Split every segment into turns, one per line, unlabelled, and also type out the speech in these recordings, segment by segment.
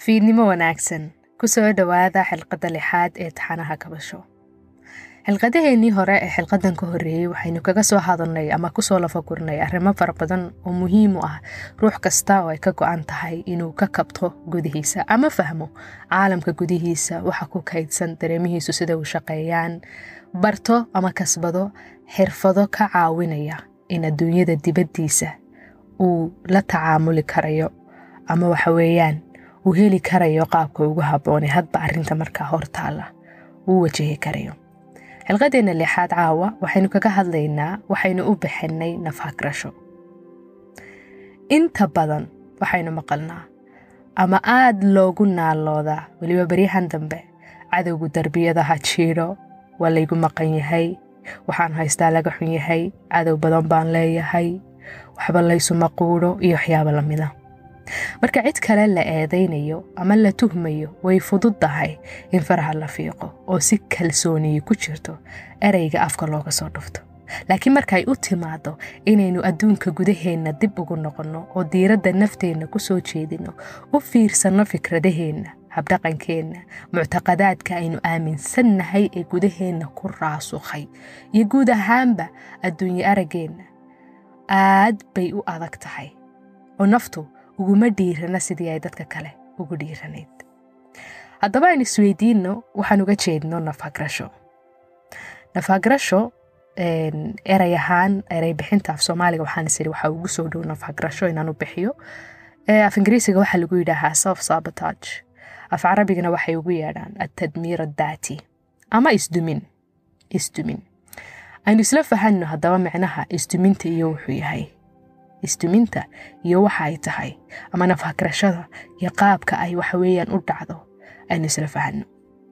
fiidnimo wanaagsan ku soo dhowaada xilqadda lixaad ee taxanaha kabasho xilqadaheennii hore ee xilqadan ka horreeyey waxaynu kaga soo hadalnay ama kusoo lafagurnay arrimo fara badan oo muhiim u ah ruux kasta oo ay ka go-an tahay inuu ka kabto gudihiisa ama fahmo caalamka gudihiisa waxa ku kaydsan dareemihiisu sida u shaqeeyaan barto ama kasbado xirfado ka caawinaya in adduunyada dibaddiisa uu la tacaamuli karayo ama waxa weeyaan uu heli karayo qaabka ugu habboone hadba arrinta markaa hortaalla uu wajahi karayo xilqadeenna lixaad caawa waxaynu kaga hadlaynaa waxaynu u bixinay nafhagrasho inta badan waxaynu maqalnaa ama aada loogu naaloodaa weliba beryahan dambe cadowgu darbiyadaha jiidho waa laygu maqan yahay waxaan haystaa laga xun yahay cadow badan baan leeyahay waxba laysuma quudho iyo waxyaabo lamida marka cid kale la eedaynayo ama la tuhmayo way fudud tahay in faraha la fiiqo oo si kalsooniyi ku jirto ereyga afka looga soo dhufto laakiin markaay u timaado inaynu adduunka gudaheenna dib ugu noqonno oo diiradda nafteenna ku soo jeedinno u fiirsanno fikradaheenna habdhaqankeenna muctaqadaadka aynu aaminsannahay ee gudaheenna ku raasukhay iyo guud ahaanba adduunye araggeenna aad bay u adag tahay oo naftu uguma dhiirana sidii ay dadka kale ugu dhiiranayd haddaba aynu isweydiinno waxaan uga jeedno nafhagrasho nafhagrasho erey ahaan erey bixinta af soomaaliga waxaan isiri waxaa ugu soo dhow nafhagrasho inaan u bixiyo af ingiriisiga waxaa lagu yidhaahaa self sabotage af carabigana waxay ugu yeedhaan atadmiir addaati ama isdumin isdumin aynu isla fahanno haddaba micnaha isduminta iyo wuxuu yahay isduminta iyo waxa ay tahay ama nafhagrashada iyo qaabka ay waxaweeyaan u dhacdo aynu isla fahanno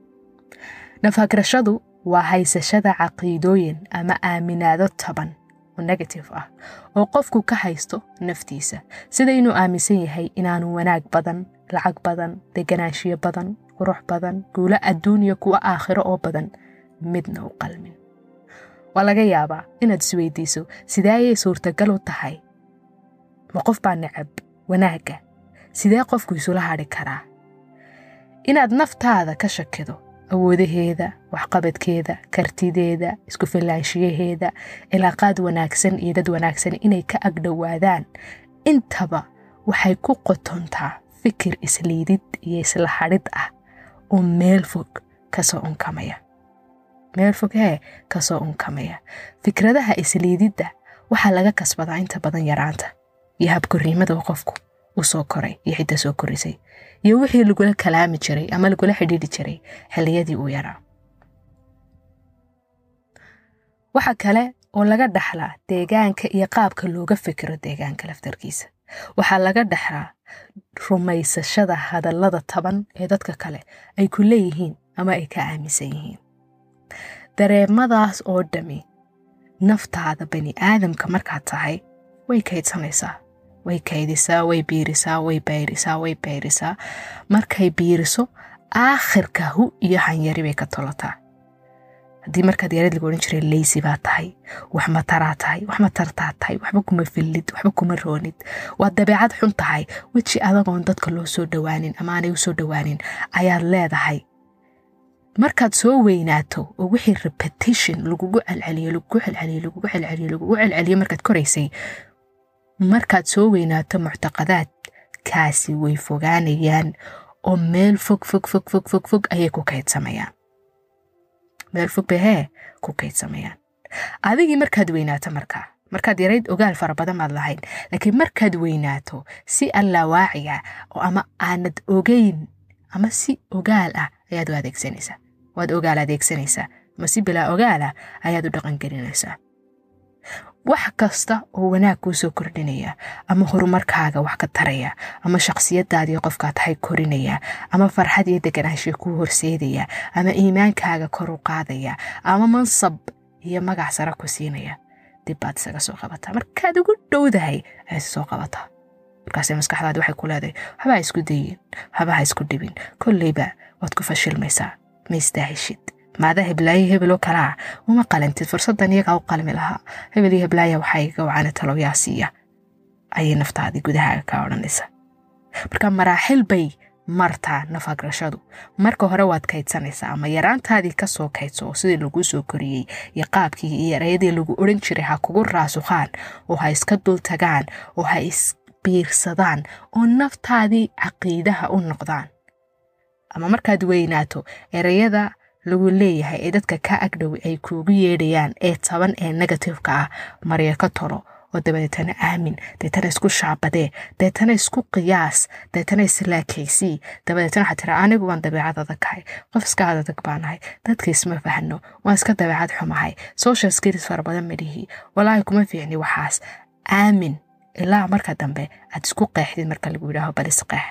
nafhagrashadu waa haysashada caqiidooyin ama aaminaado taban oo negative ah oo qofku ka haysto naftiisa sida inuu aaminsan yahay inaanu wanaag badan lacag badan deganaanshiyo badan qurux badan guulo adduun iyo kuwo aakhiro oo badan midna u qalmin waa laga yaabaa inaad isweydiiso sidee ayay suurtagal u tahay ma qof baa necab wanaagga sidee qofku isula hadhi karaa inaad naftaada ka shakido awoodaheeda waxqabadkeeda kartideeda isku fillaanshiyaheeda cilaaqaad wanaagsan iyo dad wanaagsan inay ka agdhowaadaan intaba waxay ku qotontaa fikir isliidid iyo isla hadhid ah oo meel fog kasoo unkamaya meel fog hee kasoo unkamaya fikradaha isliididda waxaa laga kasbadaa inta badan yaraanta iyo habkorriimada uu qofku u soo koray iyo cidda soo korisay iyo wixii lagula kalaami jiray ama lagula xidhiidhi jiray xilliyadii uu yaraa waxa kale oo laga dhaxlaa deegaanka iyo qaabka looga fikiro deegaanka laftarkiisa waxaa laga dhaxlaa rumaysashada hadallada taban ee dadka kale ay ku leeyihiin ama ay ka aaminsan yihiin dareemadaas oo dhami naftaada bani aadamka markaad tahay way kaydsanaysaa way kaydisaa way biirisaa way bayrisaa way bayrisaa markay biiriso aakhirka hu iyo hanyari bay ka tolataa haddii markaad yareed lagu odhan jiray leysi baa tahay wax mataraa tahay wax matartaa tahay waxba kuma fillid waxba kuma roonid waa dabeecad xun tahay weji adagoon dadka loo soo dhowaanin ama aanay u soo dhowaanin ayaad leedahay markaad soo weynaato oo wixii repetition lagugu celceliyo lagugu celceliyo lagugu celceliyo lagugu celceliyo markaad koraysay markaad soo weynaato muctaqadaad kaasi way fogaanayaan oo meel fog fog fog fog fog fog ayay ku kaydsamayaan meel fog bay hee ku kaydsamayaan adigii markaad weynaato markaa markaad yarayd ogaal fara badan baad lahayn laakiin markaad weynaato si allawaaciga oo ama aanad ogeyn ama si ogaal ah ayaad u adeegsanaysaa waad ogaal adeegsanaysaa ama si bilaa ogaal ah ayaad u dhaqangelinaysaa wax kasta oo wanaag kuu soo kordhinaya ama horumarkaaga wax ka taraya ama shakhsiyadaadii qofkaa tahay korinaya ama farxad iyo deganaanshiya kuu horseedaya ama iimaankaaga kor u qaadaya ama mansab iyo magac sara ku siinaya dib baad isaga soo qabataa markaad ugu dhowdahay ayaad soo qabataa markaase maskaxdaadi waxay ku leedahay waxba ha isku dayin waxba ha isku dhibin kolleyba waad ku fashilmaysaa ma istaahishid maada heblaayo hebeloo kalaa uma qalantid fursadan iyagaa u qalmi lahaa hebel iyo heblaaya waxaa iga wacana talowyaa siiya ayay naftaadii gudahaaga kaa odhanaysa marka maraaxil bay martaa nafagrashadu marka hore waad kaydsanaysaa ama yaraantaadii kasoo kaydso oo sidii laguu soo koriyey iyo qaabkii iyo erayadii lagu odhan jiray ha kugu raasuqaan oo ha iska dul tagaan oo ha isbiirsadaan oo naftaadii caqiidaha u noqdaan ama markaad weynaato erayada lagu leeyahay ee dadka ka agdhow ay kuugu yeedhayaan ee taban ee negatifeka ah marya ka tolo oo dabadeetana aamin deetana isku shaabadee deetana isku qiyaas deetana islaakaysii dabadeetana waxaa tira anigu waan dabeecad adagkahay qof iska adadag baanahay dadka isma fahno waan iska dabeecad xumahay social skills fara badan madhihi walaahi kuma fiicni waxaas aamin ilaa marka dambe aad isku qeexdid marka lagu yidhaaho bal isqeex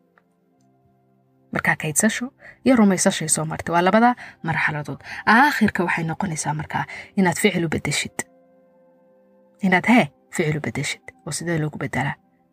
markaa kaydsasho iyo rumaysashay soo martay waa labada marxaladood aakhirka waxay noqonaysaa markaa inaad ficil u bedeshid inaad hee ficil u bedeshid oo sidee loogu bedelaa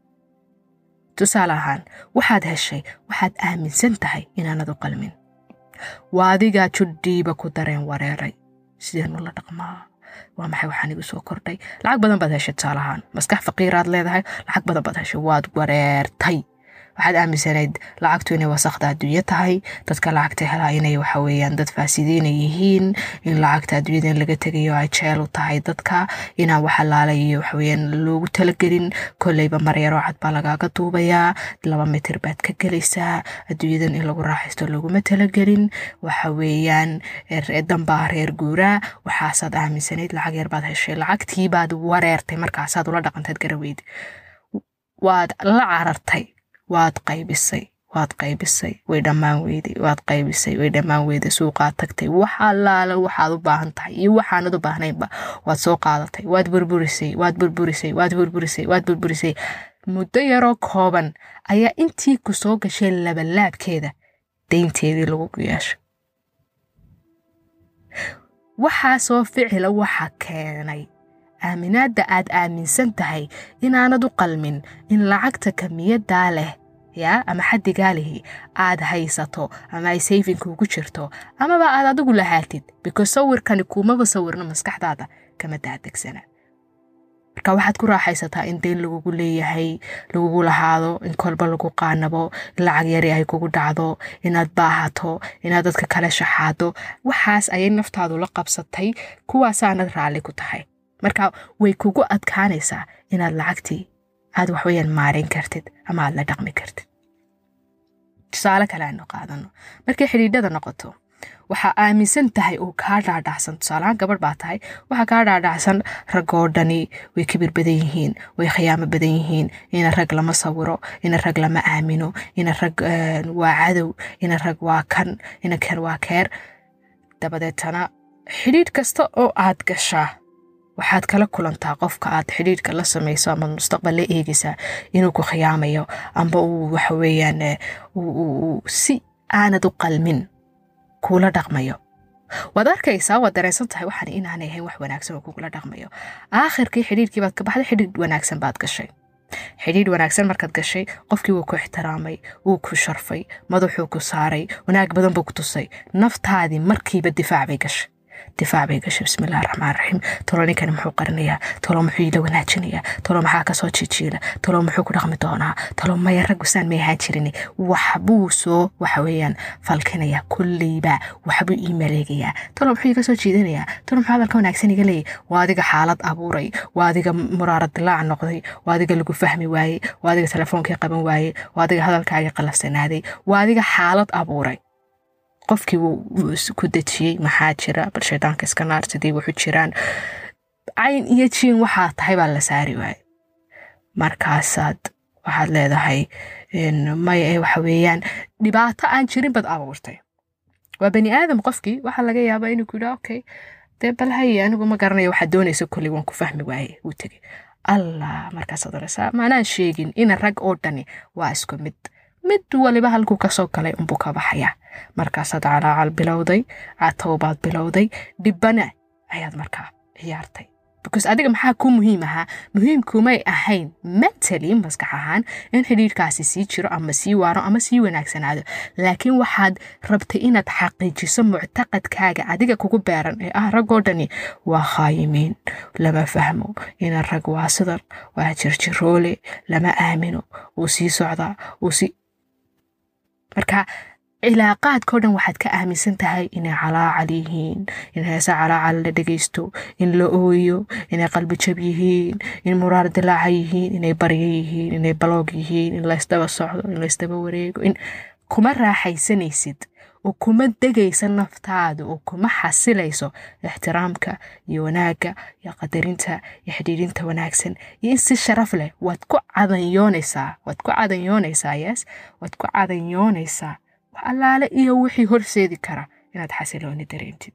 tusaale ahaan waxaad heshay waxaad aaminsan tahay inaanad u qalmin waa adigaa judhiiba ku dareen wareeray sideenu la dhaqmaa waa maxay waxaan igu soo kordhay lacag badan baad heshay tusaale ahaan maskax faqiiraad leedahay lacag badan baad heshay waad wareertay waxaad aaminsanayd lacagtu inay wasakda adduunyo tahay dadka lacagta helaa inay waxa weeyaan dad faasidiina yihiin in lacagta adduunyada in laga tegayo ay jeel u tahay dadka inaan wax alaalay iyo waxaweyaan loogu talagelin kolleyba maryaroo cad baa lagaaga duubayaa laba mitir baad ka gelaysaa adduunyadan in lagu raaxaysto looguma talagelin waxa weeyaan danbaa reer guuraa waxaasaad aaminsanayd lacag yar baad heshay lacagtii baad wareertay markaasaad ula dhaqantayd garaweyd waad la carartay waad qaybisay waad qaybisay way dhammaan weyday waad qaybisay way dhammaan weyday suuqaad tagtay wax allaale waxaad u baahan tahay iyo waxaanad u baahnaynba waad soo qaadatay waad burburisay waad burburisay waad burburisay waad burburisay muddo yaroo kooban ayaa intii ku soo gashay labalaabkeeda daynteedii lagu yeeshay waxaasoo ficila waxa keenay aaminaadda aad aaminsan tahay inaanad u qalmin in lacagta kamiyadaa leh yaa ama xaddigaa lihi aad haysato ama ay sayfinku ugu jirto amaba aad adigu lahaatid because sawirkani kuumaba sawirno maskaxdaada kama daadegsana marka waxaad ku raaxaysataa in dayn lagugu leeyahay lagugu lahaado in kolba lagu qaanabo in lacag yari ay kugu dhacdo inaad baahato inaad dadka kale shaxaado waxaas ayay naftaadu la qabsatay kuwaasaanad raalli ku tahay marka way kugu adkaanaysaa inaad lacagtii aad waxweyaan maarin kartid ama aad la dhaqmi kartid tusaale kale aanu qaadano markay xidhiidhada noqoto waxaa aaminsan tahay uu kaa dhaadhacsan tusaalahaan gabadh baa tahay waxaa kaa dhaadhacsan ragoo dhani way kibir badan yihiin way khiyaamo badan yihiin ina rag lama sawiro ina rag lama aamino ina rag waa cadow ina rag waa kan ina kan waa keer dabadeetana xidhiidh kasta oo aad gashaa waxaad kala kulantaa qofka aad xidhiidhka la samayso ama mustaqbal la eegaysaa inuu ku khiyaamayo amba uu waxaweyaan si aanad u qalmin kuula dhaqmayo waad arkaysaa waad dareensan tahay waxaan inaanay ahayn wax wanaagsan oo kugula dhaqmayo aakhirkii xidhiidhkii baad ka baxday xidhiidh wanaagsan baad gashay xidhiidh wanaagsan markaad gashay qofkii wuu ku ixtiraamay wuu ku sharfay madaxuu ku saaray wanaag badan buu ku tusay naftaadii markiiba difaac bay gashay difaac bay gashay bismillahi raxmaan raxiim tolo ninkani muxuu qarinayaa tolo muxuu ila wanaajinayaa tolo maxaa kasoo jijiila tolo muxuu ku dhaqmi doonaa tolo maya raggusaan may ahaan jirin waxbuu soo waxa weeyaan falkinayaa kulleyba waxbuu ii maleegayaa tolo muxuu iga soo jiidanayaa tolo muxuu hadalka wanaagsan iga leeyay waa adiga xaalad abuuray waa adiga muraara dilaac noqday waa adiga lagu fahmi waayey waa adiga telefoonkii qaban waayey waa adiga hadalkaagii qalafsanaaday waa adiga xaalad abuuray qofkii wuu ku dejiyey maxaa jira bal shaydaanka iska naar sidii wuxu jiraan cayn iyo jiin waxaa tahay baa la saari waaye markaasaad waxaad leedahay maya ee waxa weeyaan dhibaato aan jirin bad abuurtay waa bani aadam qofkii waxaa laga yaabaa inuu ku yidhaa okay dee bal haye anigu ma garanayo waxaad doonaysa kolley waan ku fahmi waaye wuu tegey allah markaasaad oraysaa maanaan sheegin ina rag oo dhani waa isku mid mid waliba halkuu kasoo galay unbuu ka baxayaa markaasaad calaacal bilowday catowbaad bilowday dhibbana ayaad markaa ciyaartay because adiga maxaa ku muhiim ahaa muhiimkumay ahayn mentally maskax ahaan in xidhiidhkaasi sii jiro ama sii waaro ama sii wanaagsanaado laakiin waxaad rabtay inaad xaqiijiso muctaqadkaaga adiga kugu beeran ee ah raggoo dhani waa khaayimiin lama fahmo ina rag waa sidan waa jirjiroole lama aamino wuu sii socdaa wuu sii marka cilaaqaadkao dhan waxaad ka aaminsan tahay inay calaacal yihiin in heesa calaacal la dhegaysto in la ooyo inay qalbi jab yihiin in muraar dilaaca yihiin inay baryo yihiin inay baloog yihiin in laysdaba socdo in laysdaba wareego in kuma raaxaysanaysid oo kuma degaysa naftaada oo kuma xasilayso ixtiraamka iyo wanaagga iyo qadarinta iyo xidhiidhinta wanaagsan iyo in si sharaf leh waad ku cadanyoonaysaa waad ku cadanyoonaysaa yes waad ku cadanyoonaysaa wax allaale iyo wixii horseedi kara inaad xasilooni dareentid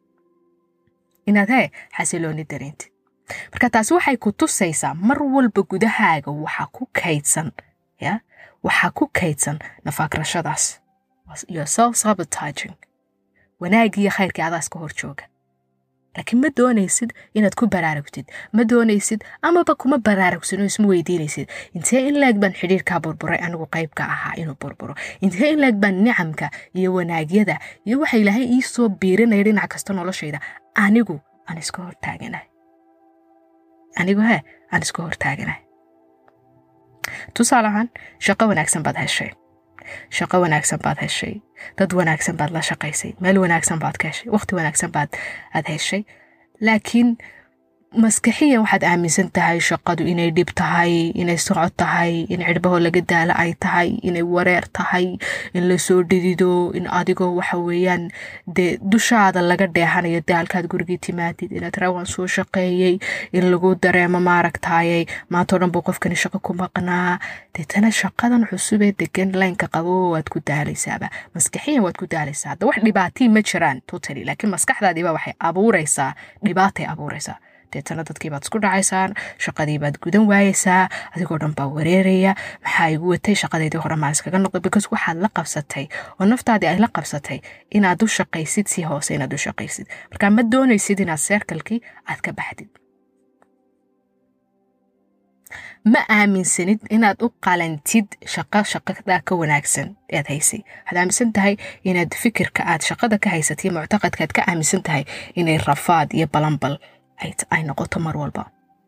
inaad hee xasilooni dareentid marka taasi waxay ku tusaysaa mar walba gudahaaga waxaa ku kaydsan ya waxaa ku kaydsan nafaagrashadaas iyo self sabotaging wanaagiiyo khayrkii adaas ka hor jooga laakiin ma doonaysid inaad ku baraarugtid ma doonaysid amaba kuma baraarugsin oo isma weydiinaysid intee in leeg baan xidhiirkaa burburay anigu qaybka ahaa inuu burburo intee in leeg baan nicamka iyo wanaagyada iyo waxa ilaahay ii soo biirinaya dhinac kasta noloshayda anigu aan iska hortaaganahay anigu he aan iska hortaaganahay tusaale ahaan shaqo wanaagsan baad heshay shaqo wanaagsan baad heshay dad wanaagsan baad la shaqaysay meel wanaagsan baad ka heshay waqti wanaagsan baad aad heshay laakiin maskaxiyan waxaad aaminsan tahay shaqadu inay dhib tahay inay socod tahay in cidhbaho laga daalo ay tahay inay wareer tahay in lasoo dhidido in adigoo waxa weeyaan dee dushaada laga dheehanayo daalkaad gurigii timaadid inaad rawaan soo shaqeeyey in lagu dareemo maaragtayay maantao dhan buu qofkani shaqo ku maqnaa deetana shaqadan cusubee degan laynka qabo waad ku daalaysaaba maskaxiyan waad ku daalaysaa hadda wax dhibaatii ma jiraan totally laakiin maskaxdaadiiba waxay abuuraysaa dhibaatay abuuraysaa deetana dadkii baad isku dhacaysaan shaqadii baad gudan waayeysaa adigoo dhan baa wareeraya maxaa igu watay shaqadeydii hore maan iskaga noqday because waxaad la qabsatay oo naftaadii ay la qabsatay inaad u shaqaysid si hoose inaad u shaqaysid marka ma doonaysid inaad seerkalkii aad ka baxdid ma aaminsanid inaad u qalantid shaqo shaqada ka wanaagsan ead haysay waxaad aaminsan tahay inaad fikirka aad shaqada ka haysatay muctaqadka aad ka aaminsan tahay inay rafaad iyo balanbal ay noqoto mar walba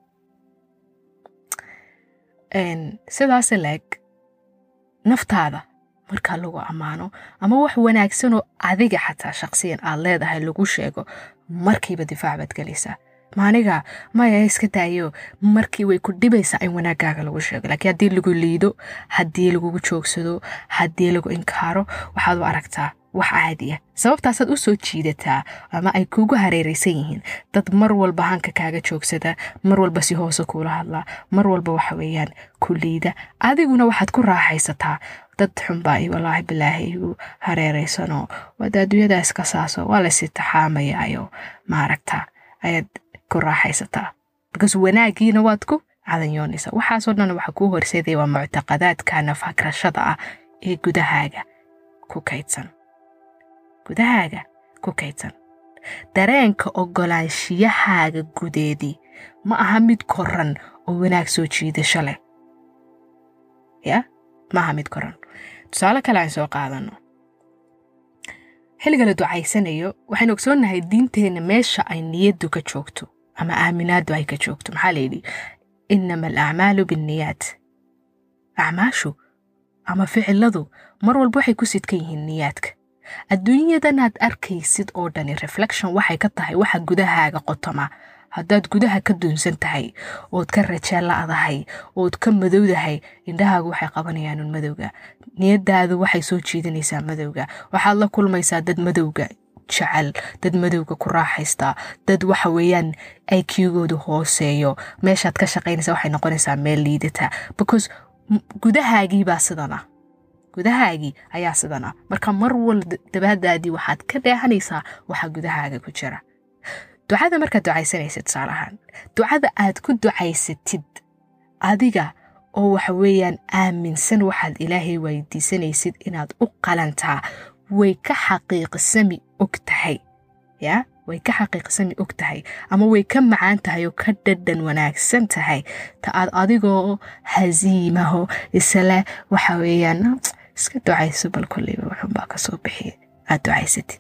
sidaas leeg naftaada markaa lagu ammaano ama wax wanaagsanoo adiga xataa shaqsiyan aad leedahay lagu sheego markiiba difaac baad gelaysaa maaniga maya iska daayo markii way ku dhibaysaa in wanaagaaga lagu sheego laakiin haddii lagu liido haddii lagugu joogsado haddii lagu inkaaro waxaad u aragtaa wax caadiya sababtaasaad u soo jiidataa ama ay kuugu hareeraysan yihiin dad mar walba hanka kaaga joogsada mar walba si hoose kuula hadlaa mar walba waxa weeyaan ku liida adiguna waxaad ku raaxaysataa dad xunbaa i walaahi bilaahi igu hareeraysanoo waada adduunyadaas ka saaso waa laysi taxaamayaayo maaragta ayaad ku raaxaysataa because wanaagiina waad ku cadanyoonaysaa waxaasoo dhan waxa kuu horseedaya waa muctaqadaadka nafagrashada ah ee gudahaaga ku kaydsan gudahaaga ku kaydsan dareenka ogolaanshiyahaaga gudeedii ma aha mid koran oo wanaag soo jiidasho leh ya ma aha mid koran tusaale kale aan soo qaadano xilliga la ducaysanayo waxaynu ogsoonnahay diinteenna meesha ay niyaddu ka joogto ama aaminaaddu ay ka joogto maxaa layidhi inama alacmaalu binniyaat acmaashu ama ficiladu mar walba waxay ku sidkan yihiin niyaadka adduunyadanaad arkaysid oo dhani reflection waxay ka tahay waxa gudahaaga qotoma haddaad gudaha ka duunsan tahay ood ka rajeela'dahay ood ka madowdahay indhahaagu waxay qabanayaan un madowga niyadaadu waxay soo jiidanaysaa madowga waxaad la kulmaysaa dad madowga jecel dad madowga ku raaxaysta dad waxa weeyaan iqgoodu hooseeyo meeshaad ka shaqaynaysa waxay noqonaysaa meel liidata because gudahaagiibaa sidana gudahaagii ayaa sidana marka mar wal dabaadaadii waxaad ka dheehanaysaa waxa gudahaaga ku jira ducada markaad ducaysanaysid tusaale ahaan ducada aad ku ducaysatid adiga oo waxa weeyaan aaminsan waxaad ilaahay weydiisanaysid inaad u qalantaa way ka xaqiiqsami og tahay ya way ka xaqiiqsami og tahay ama way ka macaan tahay oo ka dhadhan wanaagsan tahay ta aad adigoo hasiimaho isle waxa weeyaan iska ducayso bal kolleyba wuxunbaa ka soo bixiya aad ducaysatid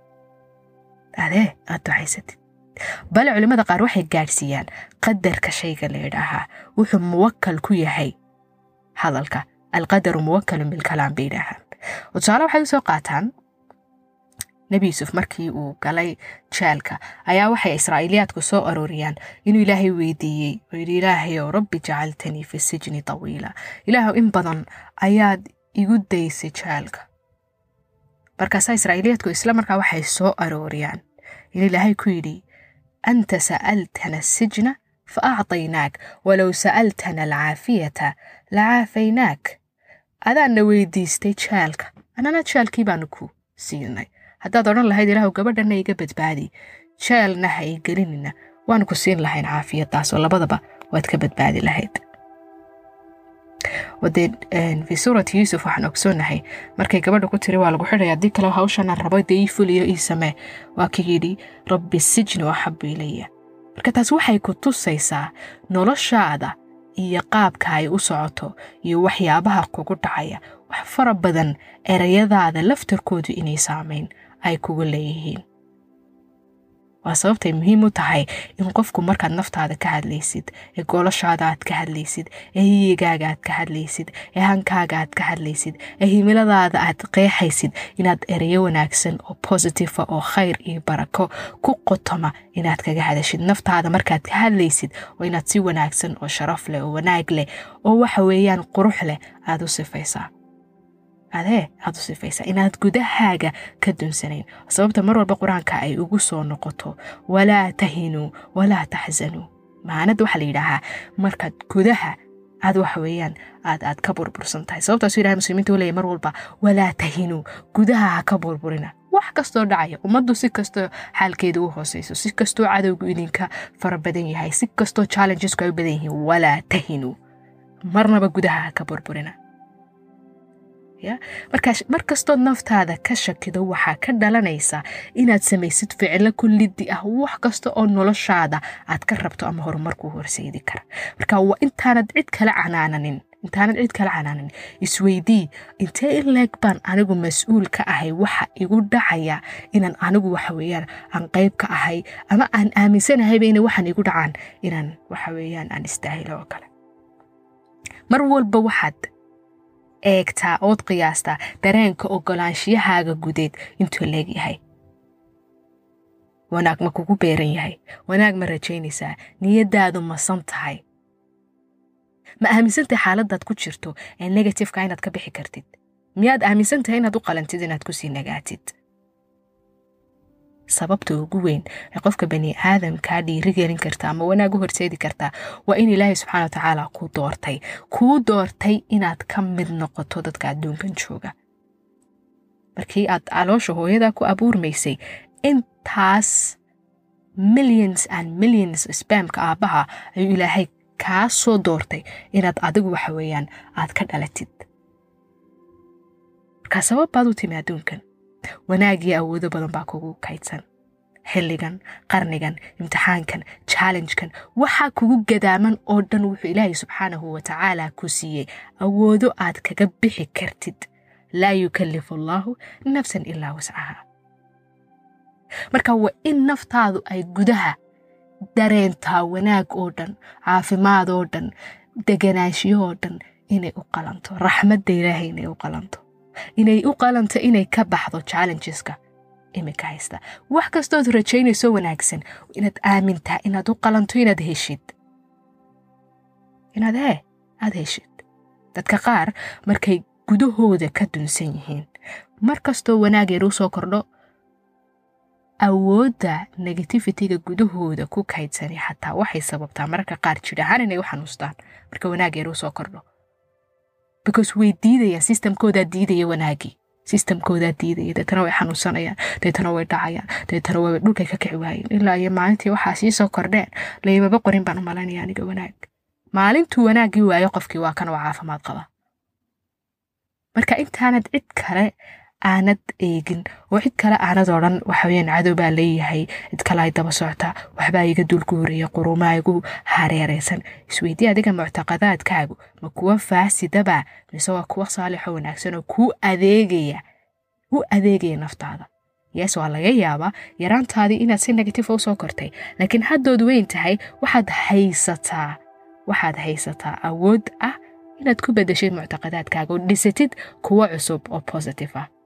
adee aad ducaysatid bale culimmada qaar waxay gaadhsiiyaan qadarka shayga la yidhaahaa wuxuu muwakal ku yahay hadalka alqadaru muwakalun bilkalaam bay yidhaahaan oo tusaale waxay usoo qaataan nebi yuusuf markii uu galay jeelka ayaa waxay israa'iiliyaadku soo arooriyaan inuu ilaahay weydiiyey oo yidhi ilaahayow rabbi jacaltanii fi sijni tawiila ilaahow in badan ayaad igu daysay jeelka markaasaa israa'iiliyaadku isla markaa waxay soo arooriyaan in ilaahay ku yidhi anta sa'altana sijna fa acطaynaak walow sa'altana alcaafiyata lacaafaynaak adaanna weydiistay jeelka annana jeelkii baanu ku siinay haddaad odhan lahayd ilaahu gabadhanna iga badbaadi jeelna ha i gelinina waanu ku siin lahayn caafiyadaas oo labadaba waad ka badbaadi lahayd wadee fii suurati yuusuf waxaan ogsoonahay markay gabadha ku tiri waa lagu xidhaya haddii kale hawshanaan rabo dee ii fuliyo ii samee waa ka yidhi rabbi sijnu axabu ilaya marka taas waxay ku tusaysaa noloshaada iyo qaabka ay u socoto iyo waxyaabaha kugu dhacaya wax fara badan erayadaada laftarkoodu inay saamayn ay kugu leeyihiin waa sababtay muhiim u tahay in qofku markaad naftaada ka hadlaysid ee goolashaada aad ka hadlaysid ee hiyigaaga aad ka hadlaysid ee hankaaga aad ka hadlaysid ee himiladaada aad qeexaysid inaad ereyo wanaagsan oo positifa oo khayr iyo barako ku qotoma inaad kaga hadashid naftaada markaad ka hadlaysid oo inaad si wanaagsan oo sharaf leh oo wanaag leh oo waxa weeyaan qurux leh aad u sifaysaa adee aad u sifaysaa inaad gudahaaga ka dunsanayn sababta mar walba qur-aanka ay ugu soo noqoto walaa tahinuu walaa taxsanuu maanada waxaa la yidhaahaa markaad gudaha aad waxa weeyaan aad aad ka burbursan tahay sababtaasu ilahay muslimiinta u leeyahy mar walba walaa tahinuu gudaha ha ka burburina wax kastoo dhacaya ummaddu si kastoo xaalkeeda u hooseyso si kastoo cadowgu idinka fara badan yahay si kastoo challengesku ay u badan yihiin walaa tahinuu marnaba gudaha ha ka burburina markaa mar kastood naftaada ka shakido waxaa ka dhalanaysa inaad samaysid ficilo kullidi ah wax kasta oo noloshaada aad ka rabto ama horumarkuu horseedi kara marka waa intaanad cid kala canaananin intaanad cid kala canaanin isweydii intee in leeg baan anigu mas-uul ka ahay waxa igu dhacaya inaan anigu waxa weeyaan aan qayb ka ahay ama aan aaminsanahayba inay waxaan igu dhacaan inaan waxa weeyaan aan istaahilo oo kale mar walba waxaad eegtaa ood qiyaastaa dareenka ogolaanshiyahaaga gudeed intuu leegyahay wanaag ma kugu beeran yahay wanaag ma rajaynaysaa niyadaadu masan tahay ma aaminsantahay xaaladaad ku jirto ee negatifeka inaad ka bixi kartid miyaad aaminsan tahay inaad u qalantid inaad kusii nagaatid sababta ugu weyn ee qofka bani aadamkaa dhiirigelin karta ama wanaag u horseedi kartaa waa in ilaahay subxana watacaala kuu doortay kuu doortay inaad ka mid noqoto dadka adduunkan jooga markii aad caloosha hooyadaa ku abuurmaysay intaas millions and millions spamka aabbaha ayuu ilaahay kaa soo doortay inaad adigu waxa weeyaan aad ka dhalatid markaa sabab baad u timi adduunkan wanaagii awoodo badan baa kugu kaydsan xilligan qarnigan imtixaankan challengekan waxaa kugu gadaaman oo dhan wuxuu ilaahay subxaanahu watacaala ku siiyey awoodo aad kaga bixi kartid laa yukallifu allaahu nafsan ilaa wascaha marka waa in naftaadu ay gudaha dareentaa wanaag oo dhan caafimaad oo dhan deganaanshiyo oo dhan inay u qalanto raxmadda ilaahay inay u qalanto inay u qalanto inay ka baxdo challengeska imika haysta wax kastood rajaynayso wanaagsan inaad aamintaa inaad u qalanto inaad heshid inaad hee aad heshid dadka qaar markay gudahooda ka dunsan yihiin mar kastoo wanaag yar u soo kordho awoodda negativitiga gudahooda ku kaydsani xataa waxay sababtaa mararka qaar jir ahaan inay u xanuustaan marka wanaag yar u soo kordho because way diidayaan sistamkoodaa diidaya wanaagii sistamkoodaa diidaya deetana way xanuunsanayaan deetana way dhacayaan deetana way dhulkay ka kici waayeen ilaa iyo maalintii waxaa sii soo kordheen laymaba qorin baan u malaynaya aniga wanaag maalintuu wanaaggii waayo qofkii waa kan oo caafimaad qaba marka intaanad cid kale aanad eegin oo cid kale aanad odhan waxaweyaan cadow baa leeyahay cid kale ay daba soctaa waxbaa iga dulku horeeya qurumaa igu hareeraysan isweydii adiga muctaqadaadkaagu ma kuwa faasidaba mise waa kuwa saalixo wanaagsan oo kuu adeegaya u adeegaya naftaada yes waa laga yaabaa yaraantaadii inaad si negative usoo kortay laakiin haddood weyn tahay waxaad haysataa waxaad haysataa awood ah inaad ku bedeshid muctaqadaadkaaga oo dhisatid kuwo cusub oo positive ah